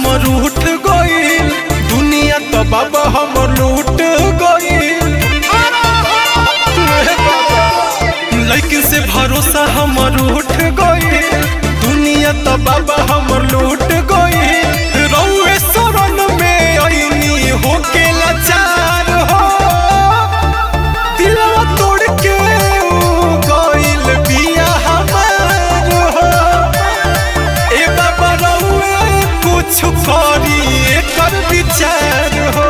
हमर उठ गईल दुनिया तो बाबा हमर लूट गईल लेकिन से भरोसा हमर उठ गईल दुनिया तो बाबा हमर लूट गईल रउए शरण में अइनी होके लाचार हो दिलवा तोड़ के ऊ गइल बिया हमार हो ए बाबा रउए कुछ करी एकर विचार हो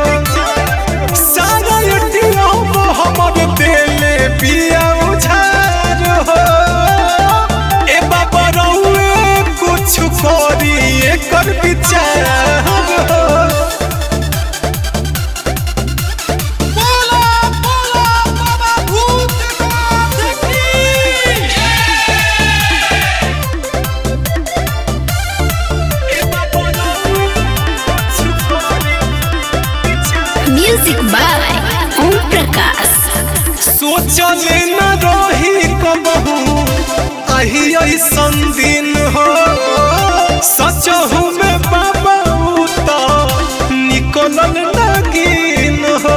सारा एटीएम हमर देले बिया उधार हो ए बाबा रउए कुछ करी एकर विचार हो बोला बोला बाबा भूतनाथ की म्यूजिक बाय ओम प्रकाश सोचले न रही कबहू आही ऐसन दिन हो सचहू में बाबा उता निकलल नगीन हो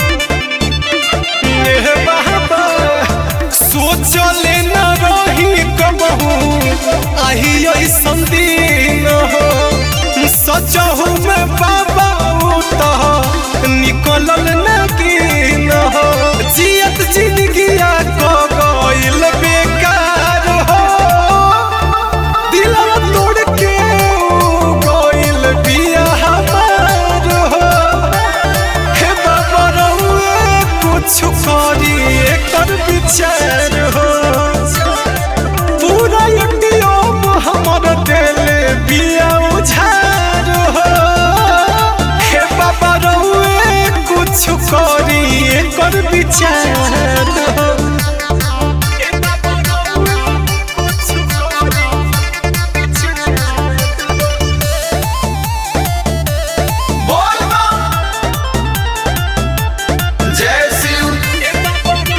ए बाबा सोचले न रही कबहू आही ऐसन दिन हो सचहू में बाबा उता निकलल नगीन हो जियत जिंदगिया को गइल बेकार हो दिलवा तोड़ के ऊ गइल बिया हमार हो हे बाबा रउए कुछ करी एकर विचार हो पूरा एटीएम हमर देले बिया उधार हो हे बाबा रउए कुछ करी एकर विचार हो हे बाबा रउए कुछ करी बोल जय शिव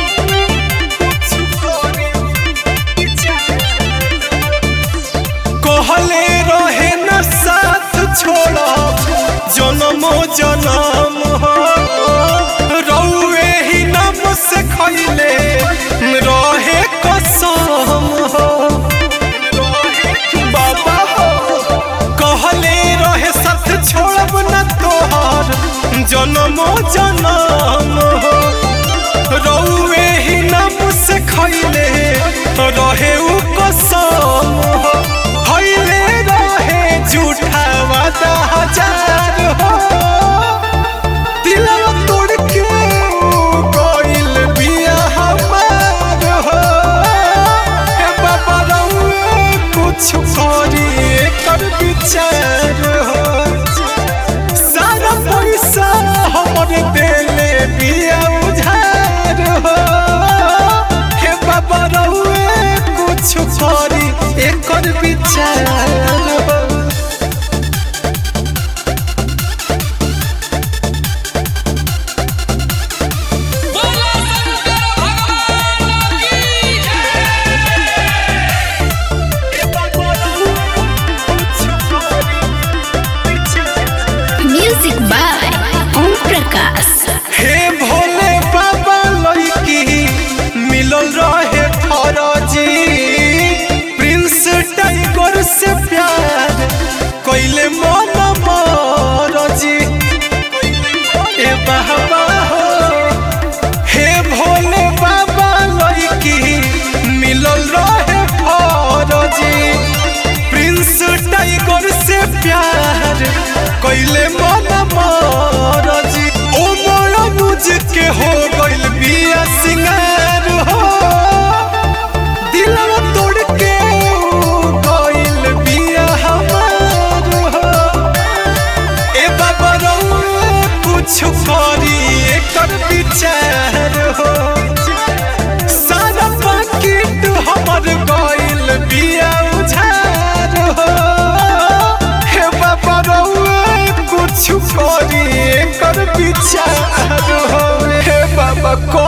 कहले रहे न साथ छोड़ा जन्मो जन्म हो रउए ही नाम से खैले रहे कसम हो बाबा हो कहले रहे साथ छोड़ब न तोहर जन्मो जन्म हो रउए ही नाम से खैले रहे उ कसम हो खैले रहे झूठा वादा हजार हो दिलवा तोड़ के ऊ गइल बिया हमार हो हे बाबा रउए कुछ करी एकर विचार हो सारा पैसा हमर देले बिया उधार हो हे बाबा रउए कुछ करी एकर विचार हो बोला शंकर भगवान की म्यूजिक बाय ओम प्रकाश हे भोले बाबा लड़की मिलल रहे फौजी प्रिंस टाइगर से प्यार कैले मन मरजी ए बाबा हो हे भोले बाबा लड़की मिलल रहे फौजी प्रिंस टाइगर से प्यार कैले मन मरजी ओ मोरा बुझ के हो गइल बिया सिंगार हो दिलवा तोड़ के ऊ गइल बिया हमार हो ए बाबा रउए कुछ करी एकर विचार हो सारा पाकिट हमर गइल बिया उधार हो हे बाबा रउए कुछ करी एकर विचार हो हे बाबा